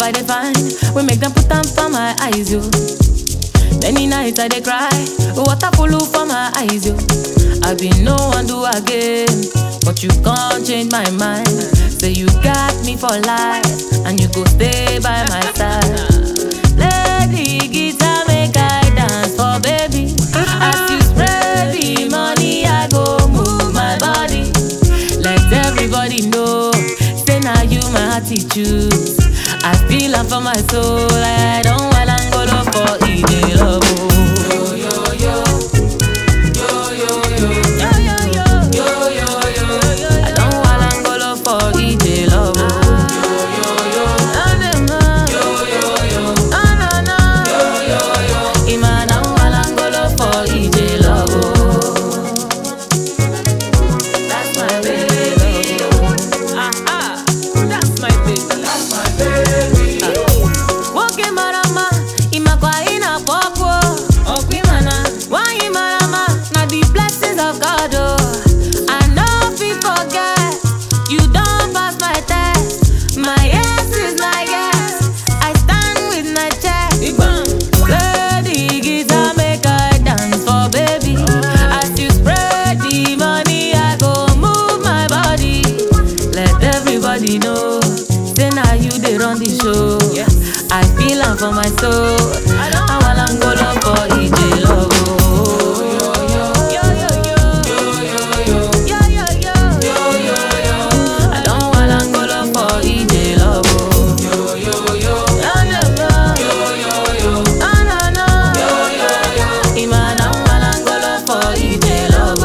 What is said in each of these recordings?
I dey find, we make them put them for my eyes, yo. Many nights I dey cry, water full for my eyes, yo. I been no one do again, but you can't change my mind. Say you got me for life, and you go stay by my side. Play the guitar, make I dance for baby. As you spread the money, I go move my body. Let everybody know, say now you my attitude. I feel am for my soul, I don't want Angola for easy love. oh. Yo yo yo, yo yo yo, I don't want Angola for easy love. oh. Ah, dem, ah. Ah, na, na. Ima na wala Angola for easy love. oh. That's my baby. Ah, ah. That's my baby. That's my baby. Woke marama, imakwa ina popo. Okwi mana, wanyi marama, na the blessings of God. Oh, I know if you forget, you don't pass my test. My yes is my yes. I stand with my chest. Play the guitar, make I dance for baby. As you spread the money, I go move my body. Let everybody know, say now you they run the show. I feel am for my soul. I want Angola for EJ love. oh. Yo, yo, yo. Yo, yo, yo. I don't want Angola for EJ love. oh. Yeah, yeah, yeah. Ah, nah, nah. Ima na wala Angola for EJ love.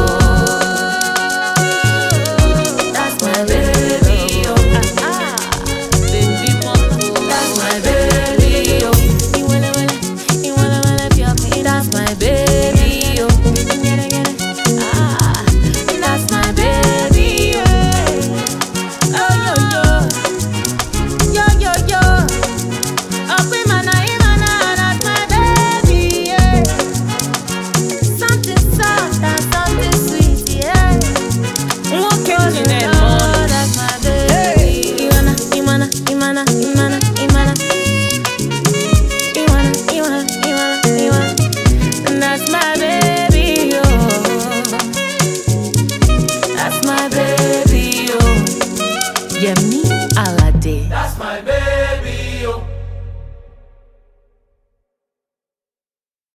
oh. That's my baby, oh. Ah, ah. Baby, mama, that's my baby, oh. You wanna, wanna, you wanna, wanna be up me, that's my baby, oh. Get it, get it. Ah, that's my baby, yeah. Oh, yo, yo. Yo, yo, yo. Up in my night, my night, that's my baby, yeah. Something soft and something sweet, yeah. Nwoke Oh, Chinelo. Lord, that's my baby. Iwana, Iwana, Iwana, Iwana, Iwana. Iwana, Iwana, Iwana, Iwana. That's my baby, oh. That's my baby, oh. Yemi Alade. That's my baby.